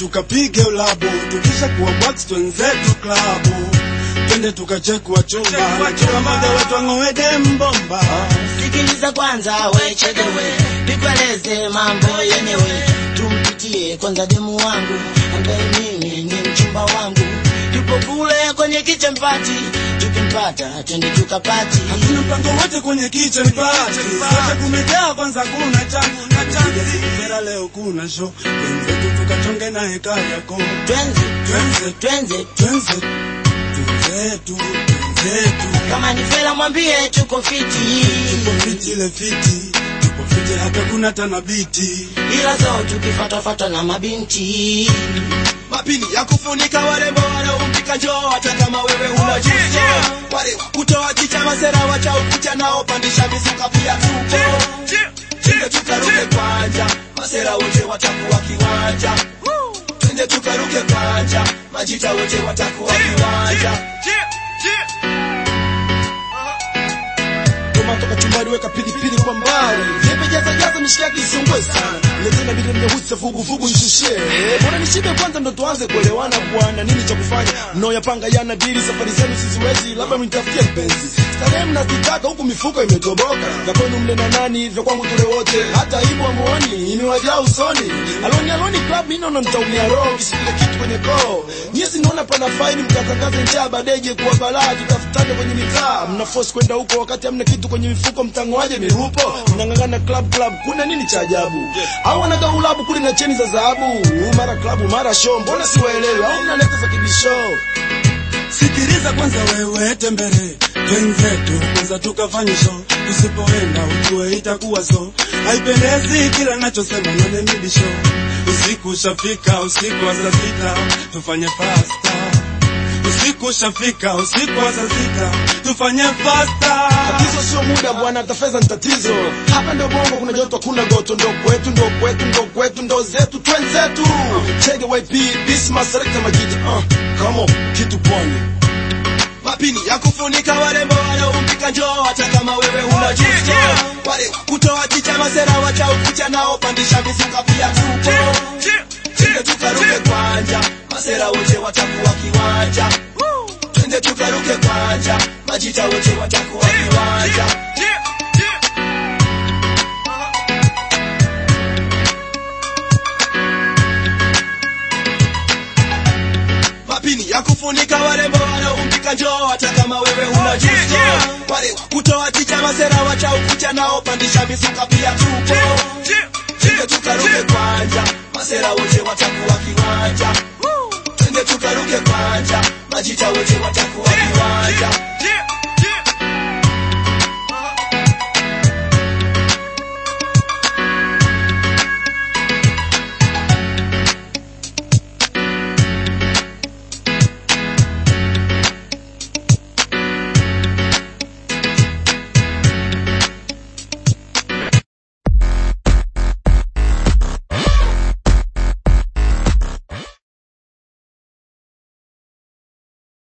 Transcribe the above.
tukapige ulabu, tukisha kuwa box twenzetu klabu, twende tukachekwa chumba, kila mmoja wetu ang'owede mbomba. Sikiliza kwanza we chedewe, nikueleze mambo yenyewe. Tumpitie kwanza demu wangu ambaye mimi ni mchumba wangu, yupo kule kwenye kitchen party. Tukimpata twende tukapati. Hakuna mpango wote kwenye kitchen party, sote kumejaa kwanza, kuna changu na chanzi. Vera leo kuna show, twenzetu tukachonge na heka yako, Twenze twenze twenze, twenze twenzetu twenzetu kama ni fela mwambie tuko fiti, tupo fiti ile fiti tupo fiti hata kuna tanabiti ila zo tukifatafata na mabinti mapini ya kufunika warembo wanaompika njoo hata kama wewe una juzo wale kutoa chicha masera wacha ukucha nao pandisha mizuka pia tupo twende tukaruke kwanja masera wote watakuwa kiwanja twende tukaruke kwanja majita wote watakuwa kiwanja tomato kachumbari weka pilipili kwa mbali nimejaza jaza mishikaki isiungwe sana letena vile mnyeusi vuguvugu nishushie bora nishibe kwanza ndo tuanze kuelewana bwana nini cha kufanya mnaoyapanga yana dili safari zenu siziwezi labda mnitafutie mpenzi starehe mnazitaka huku mifuko imetoboka vya kwenu mle na nani vya kwangu tule wote hata hivyo amuoni imewajaa usoni aloni aloni club mimi naona mtaumia roho kisikile kitu kwenye koo nyie sinaona pana faini mkatangaze njaa badeje kuwa balaa tutafutane kwenye mitaa mna force kwenda huko wakati hamna kitu kwenye mifuko mtangoaje mirupo mnang'ang'ana club club kuna nini cha ajabu au wanaga ulabu kule na cheni za dhahabu mara club mara show mbona siwaelewi au mnaleta za kibisho sikiliza kwanza wewe tembele twenzetu kwanza tukafanye show tusipoenda ujue itakuwa so haipendezi kila nachosema nanemibisho usiku ushafika usiku wa saa sita tufanye fasta usiku ushafika usiku wa saa sita tufanye fasta tatizo sio muda bwana hata fedha ni tatizo hapa ndo bongo kuna joto kuna goto ndo kwetu ndo kwetu ndo kwetu ndo zetu twenzetu chege yp bisma selekta majita uh, kamo kitu pwani mapini ya kufunika warembo wanaompika njoo hata kama wewe una juzo wale kutoa chicha masera wacha ukucha nao pandisha mizuka pia tupo twende tukaruke kwanja masera wote watakuwa kiwanja twende tukaruke kwanja majita wote watakuwa kiwanja mapini ya kufunika warembo wanaompika njoo hata kama wewe una juzo wale kutoa chicha masera wacha ukucha nao pandisha mizuka pia tupo twende tukaruke kwanja masera wote watakuwa kiwanja twende tukaruke kwanja majita wote watakuwa kiwanja